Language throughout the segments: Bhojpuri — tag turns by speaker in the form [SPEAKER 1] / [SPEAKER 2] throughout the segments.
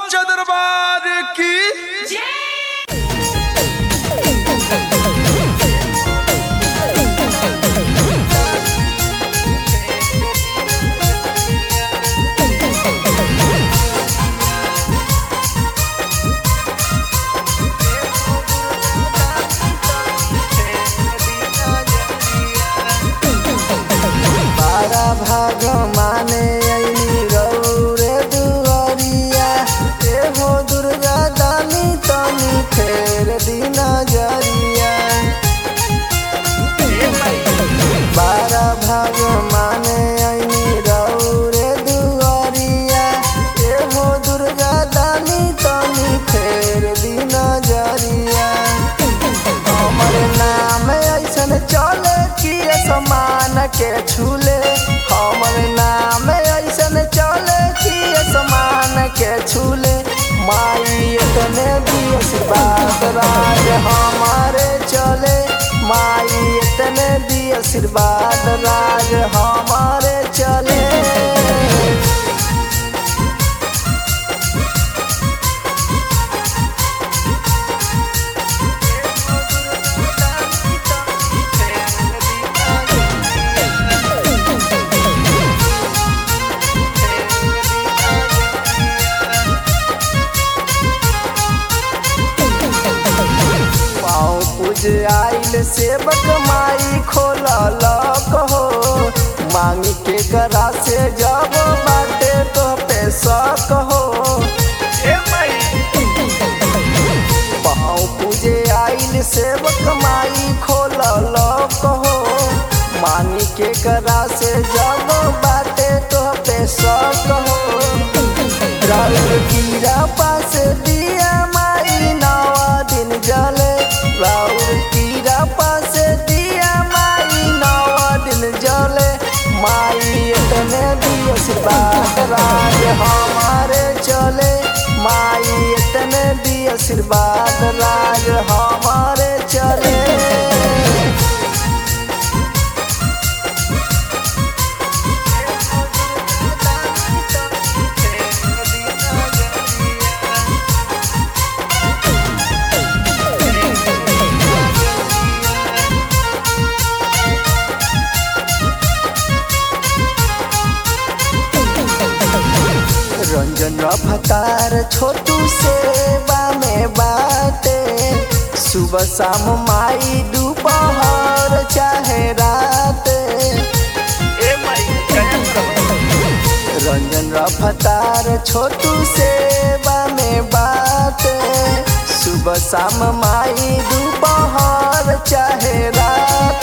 [SPEAKER 1] सच्चा दरबार की
[SPEAKER 2] बारा भाग माने ऐनी रौरे दुआरिया ए हो दुर्गा दानी तनी फेर दिना जरिया बारा भाग माने ऐनी रौरे दुआरिया ए हो दुर्गा दानी तनी फेर दिना जरिया हमर नाम ऐसन चले कि समान के छूले हमर नाम ऐसन चले कि समान के छूले माई इतने भी आशीर्वाद राज हमारे चले माई इतने भी आशीर्वाद राज हमारे चले पाँव पूज आइल सेवक माई खोलल कहो मांगी के करा से जब बाटे तो पे कहो पाँव पूजे आइल सेवक माई खोलल कहो मांगी के करा से जब बाटे तो पे कहो राउर कीरा पास दिया माई नवा दिन जले राउर कीरा पास दिया माई नवा दिन जले माई इतने भी आशीर्वाद राज हमारे चले माई इतने भी आशीर्वाद राज हमारे चले रंजन रफ्तार छोटू सेवा में बाटे सुबह शाम माई दोपहर चाहे रात रंजन रफ्तार छोटू सेवा में बाटे सुबह शाम माई दोपहर चाहे रात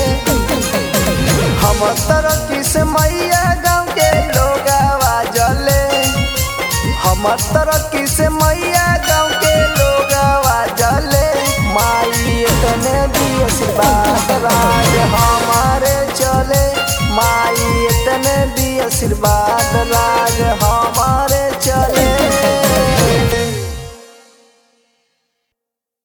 [SPEAKER 2] हम तरह किस मैया गाँव के लोग आवाजले हमर तरह किस मैया गाँव के लोग आवाजले माई इतने भी आशीर्वाद राज हमारे चले माई इतने भी आशीर्वाद राज हम